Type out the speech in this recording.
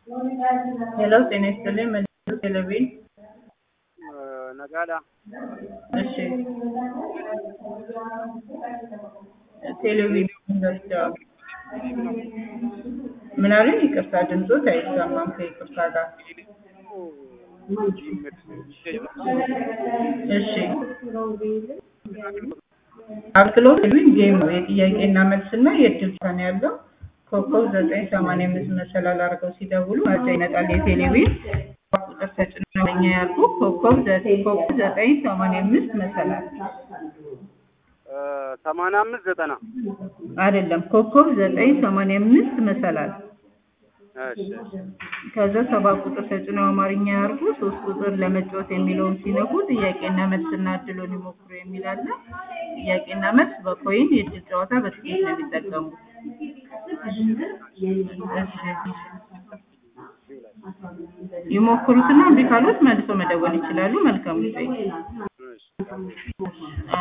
ሄሎ ጤና ይስጥልኝ መልዕክት ቴሌቪዥን ነጋዳ እሺ ቴሌቪዥን ዘግተዋል ምን አሉኝ ይቅርታ ድምፆት አይሰማም ከይቅርታ ጋር እሺ አክሎት ቴሌቪዥን ጌም ነው የጥያቄና መልስና የእድል ጨዋታ ነው ያለው ኮከብ ዘጠኝ ሰማንያ አምስት መሰላል አድርገው ሲደውሉ መርጫ ይመጣል የቴሌቪዥን ቁጥር ተጭነው ለኛ ያልኩ ኮከብ ዘጠኝ ኮከብ ዘጠኝ ሰማንያ አምስት መሰላል ሰማንያ አምስት ዘጠና አይደለም ኮከብ ዘጠኝ ሰማንያ አምስት መሰላል እሺ ከዛ ሰባት ቁጥር ተጭነው አማርኛ ያርጉ ሶስት ቁጥር ለመጫወት የሚለውን ሲነኩ ጥያቄና መልስና እድሉን ይሞክሩ የሚል አለ ጥያቄና መልስ በኮይን የእድል ጨዋታ በትኬት ነው የሚጠቀሙት እሺ ይሞክሩትና እምቢ ካሉት መልሶ መደወል ይችላሉ መልካም ጊዜ እሺ